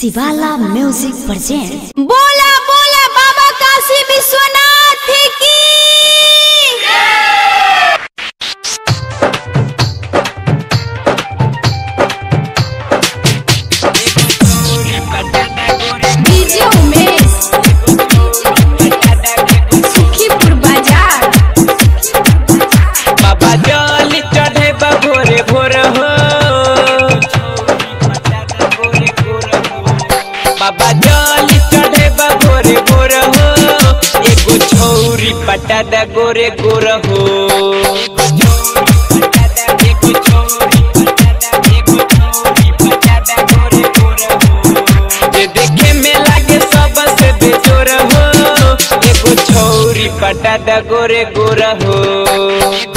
शिवाला music present बोला बोला बाबा काशी विश्वनाथ की डीजे उमेश सुखीपुर बाजार बाबा जल चढ़े बा भोरे भोर हो बाबा जल चढ़े बा भोरे भोर हो एगो छौरी पटादा गोरे गोर हो जे देखे में लागे सबसे बेजोर हो एगो छौरी पटादा गोरे गोर हो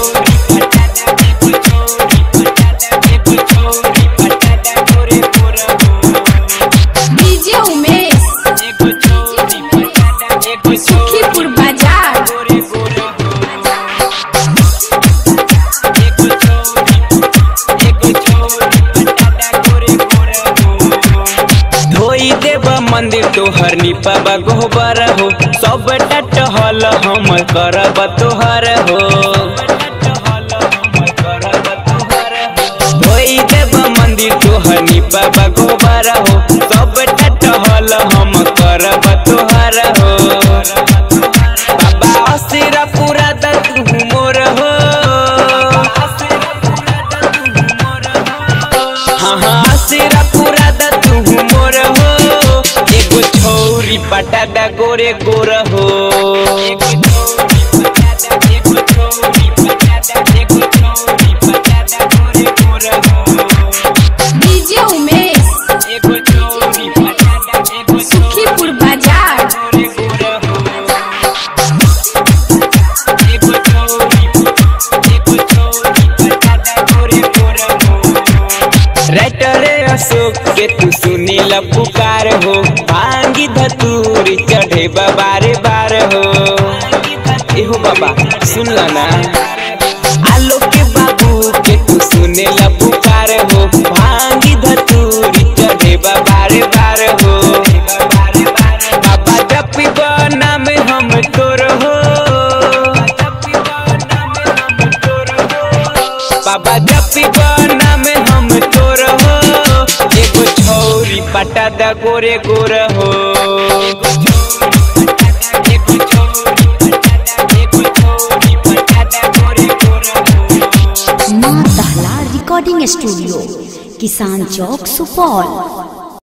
डीजे उमेश सुखीपुर बाजार धोई देव मंदिर तोहर निपब गोबर हो सब टहल हम करब तोहर हो धोई देव मंदिर तोहर निपब गोबर हो सब टहल हम करब तोहर हो बाबा असिरा पूरा दत मोर हो हाँ हाँ सिरा पूरा द तू मोर हो एगो छौरी पटादा गोरे गोर हो डीजे उमेश सुखीपुर बाजार राइटरे अशोक के तू सुनील पुकार हो भांगी धतूरी चढ़े बारे बार हो एहो बाबा सुन ला ना आलोक के बाबू के तू सुनील पुकार हो भांगी धतूरी चढ़े बारे बार हो बाबा जपी नाम हम तोर हो बाबा जपी नाम हम तोर हो एगो छौरी पटादा गोरे गोर हो माँ दहला रिकॉर्डिंग स्टूडियो किसान चौक सुपौल